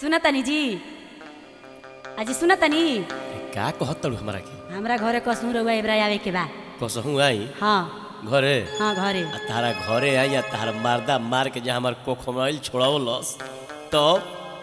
सुना तनी जी अजी सुना तनी का कहत तड़ू हमरा के हमरा घरे कसू रहुआ एबरा आवे के बा कसहू आई हाँ घरे हाँ घरे आ तारा घरे आई आ तारा मारदा मार के जहाँ हमार कोखमैल छोड़ावलस तब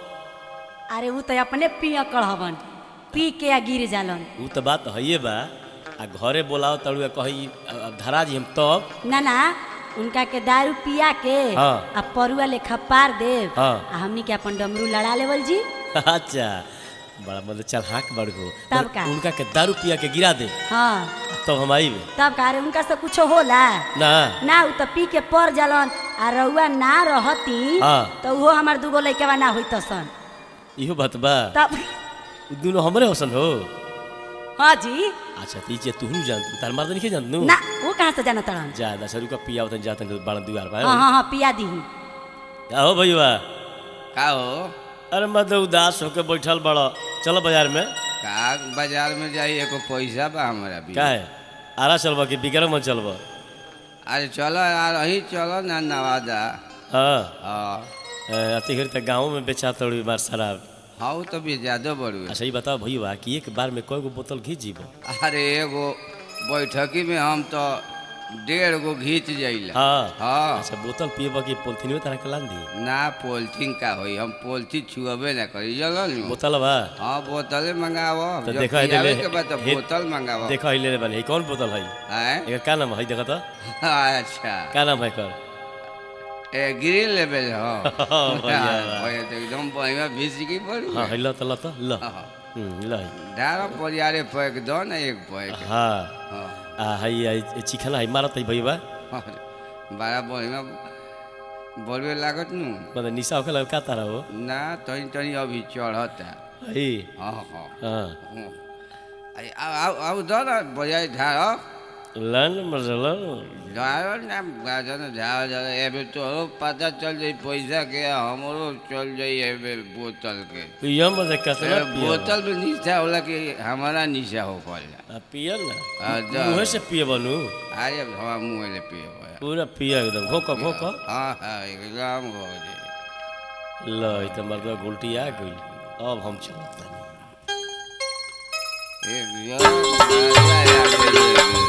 अरे ऊ तो अपने पिया कढ़वन पी के आ गिर जालन ऊ तो बात हइए बा आ घरे बोलाओ तड़ू आ कही आ धरा जी हम तब ना ना उनका के दारू पिया के हाँ। आ परुआ लेखा पार देव हाँ। आ हमनी के अपन डमरू लड़ा लेवल जी अच्छा बड़ा मतलब चल हाँक बड़ हो तब का? उनका के दारू पिया के गिरा दे हाँ तब हम आई तब का रे उनका से कुछ होला ना ना ऊ तो पी के पर जालन आ रउआ ना रहती हाँ। तो उहो हमार दूगो लइकवा ना होई सन इहो बात बा तब उ दुनो हमरे हसन हो हाँ जी अच्छा ती जे तू जान तार मार नहीं जान नू ना वो कहाँ से जाना तड़न जा दस रुपया पिया होतन जातन बाण दुआर बा हाँ हाँ हाँ पिया दी का हो भैया का हो अरे मत उदास होके बैठल बड़ चलो बाजार में का बाजार में जाई एको पैसा बा हमारा भी का है आरा चलबा कि बिक्रम में चलबा अरे चलो यार अही चलो ना नवादा हाँ हाँ अति घड़ी तक गाँव में बेचा तड़ी मार शराब हाँ तो भी ज्यादा बड़ू अच्छा ये बताओ भैया कि एक बार में कई गो बोतल घी जीबो अरे एगो बैठकी में हम तो डेढ़ गो घींच जाइला हाँ हाँ अच्छा बोतल पिएबा कि पोलथीन में तरह के लान दी ना पोलथीन का होई हम पोलथीन छुअबे ना करी चलो नु बोतल बा हाँ बोतले मंगावो तो जब देखो पियावे इधर के बाद तो हे- बोतल मंगावो देखो ही ले बने ही कौन बोतल है हैं एकर का नाम है देखो तो अच्छा का नाम है कर ए ग्रिल लेवल हो बढ़िया बा। ओए तो एकदम बढ़िया भिजकी पड़ी हाँ है ल तो ल तो ल हाँ। हम्म, ल है। डारो परियारे पैक दो ना एक पैक हाँ हाँ आ है है चिखना है मारत है भैया अरे, बड़ा बढ़िया बोलबे लागत नु मतलब निशा होके लगा का तारा हो ना तनी तनी अभी चढ़ता है हाँ हाँ हाँ हाँ। अरे आओ आओ आओ दो ना बढ़िया झाड़ो लन मरल झाड़ो ना गाजर ना झाड़ झाड़ एबे तोरो पता चल जाई पैसा के हमरो चल जाई एबे बोतल के पिया मजे कसना ए, पिया बोतल में निशा होला कि हमारा निशा हो पड़ला आ, पिया ना आ, जा। मुँह से पिए बनू अरे हवा मुँह ले पिए हुआ पूरा पिया एकदम घोक घोक हाँ हाँ एकदम हो जाए ल ई त मर्दवा गुलटी आ गई अब हम चलत तानी एकदम मजा आ गई।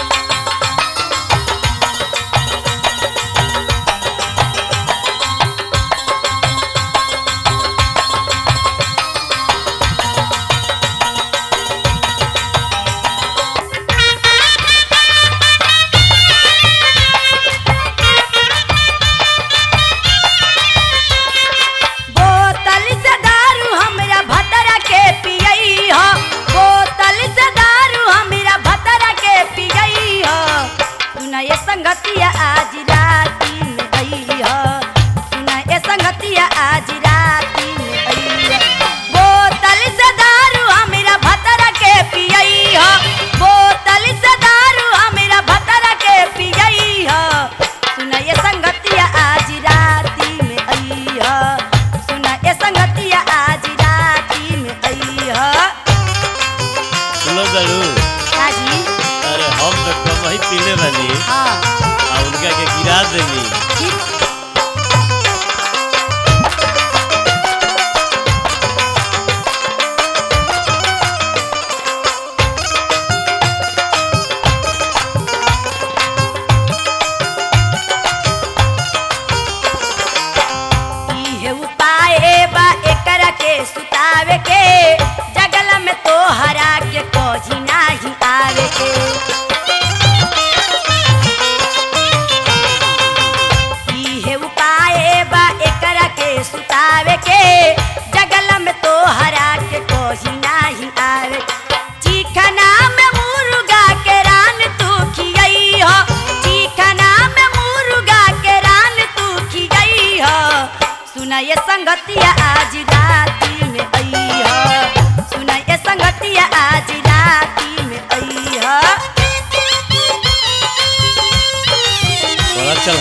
बोतल से दारू हमरा भतरा के पियई हो बोतल से दारू हमरा भतरा के पियई हो सुना ये संगतिया आज राती में आई हो सुना ये संगतिया आज राती में आई हो बोतल से दारू हमरा भतरा के पियई हो बोतल से दारू हमरा भतरा के पियई हो सुना ये संगतिया आज राती में आई हो सुना ये संगतिया आज राती में आई हो सुनो जरूर काजी अरे हम तो कम ही पीले बानी हाँ आ उनका के गिरा देनी ठीक इहे उपाय बा एकरा के सुतावे के जगल में तो हरा के कोझी नाही आवे के इहे उपाय बा एकरा के सुतावे के जगल में तो हरा के कोझी नाही आवे चिखना में मुर्गा के रान तू खियई हो चिखना में मुर्गा के रान तू खियई हो सुना ये संगतिया आज राती में आई हो सुना ये संगतिया आज राती में आई हो बड़ा चल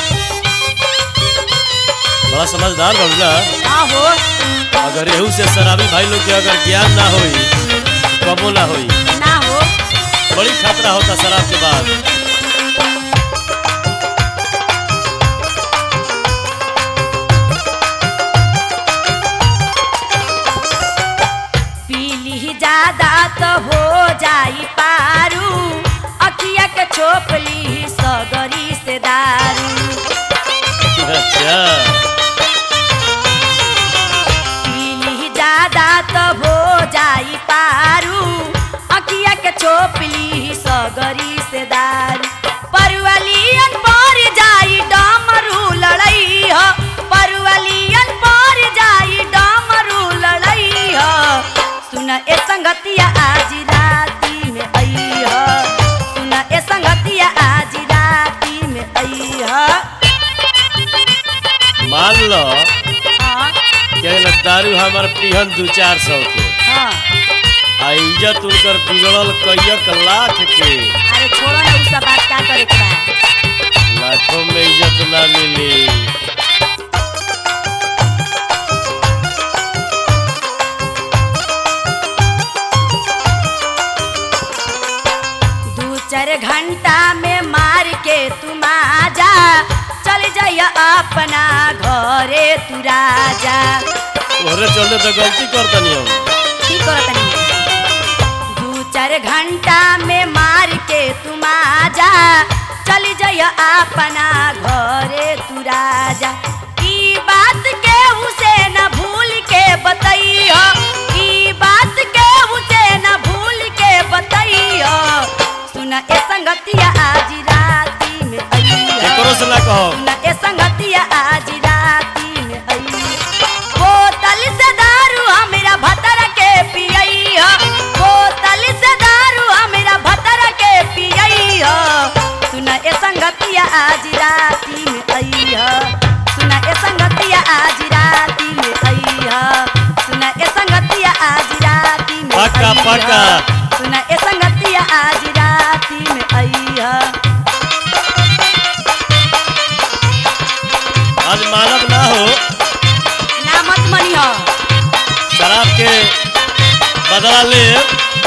बड़ा समझदार बन ना आहो अगर एहू से शराबी भाई लोग के अगर ज्ञान ना होई कबो ना होई ना हो बड़ी खतरा होता शराब के बाद छोपली सगरी से दारू परवलियन पर जाई डमरू लड़ई ह परवलियन पर जाई डमरू लड़ई ह सुन ए संगतिया आज राती में आई ह सुन ए संगतिया आज राती में आई ह मान लो हाँ कि ना दारू हमार पिहन दू चार सौ के हाँ आ इज्जत उनकर बिगड़ल कैयक लाख के अरे छोड़ो ना उ सब बात का करे के बा लाखों में इज्जत ना मिली दू चार घंटा में मार के तुम आजा चल जाइय अपना घरे तू राजा तोहरे चलते तो गलती करतनी हम की करत नहीं दू चार घंटा में मार के तुम आजा चल जाइय अपना घरे तू राजा ई बात के उसे न भूल के बतैया ई बात के उसे न भूल के बतैया सुन ए संगतिया आज राती में अइया एकरो से ना कहो सुन ए संगतिया आज राती में अइया बोतल से दारू हमरा भतर के पियैया बोतल से दारू हमरा भतर के पियैया सुन ए संगतिया आज राती में अइया सुन ए संगतिया आज राती में अइया सुन ए संगतिया आज राती में पक्का, अइहा। पक्का। सुन ए संगतिया आज राती में अइया आज मानव ना हो ना मत मनिहा शराब के बदला ले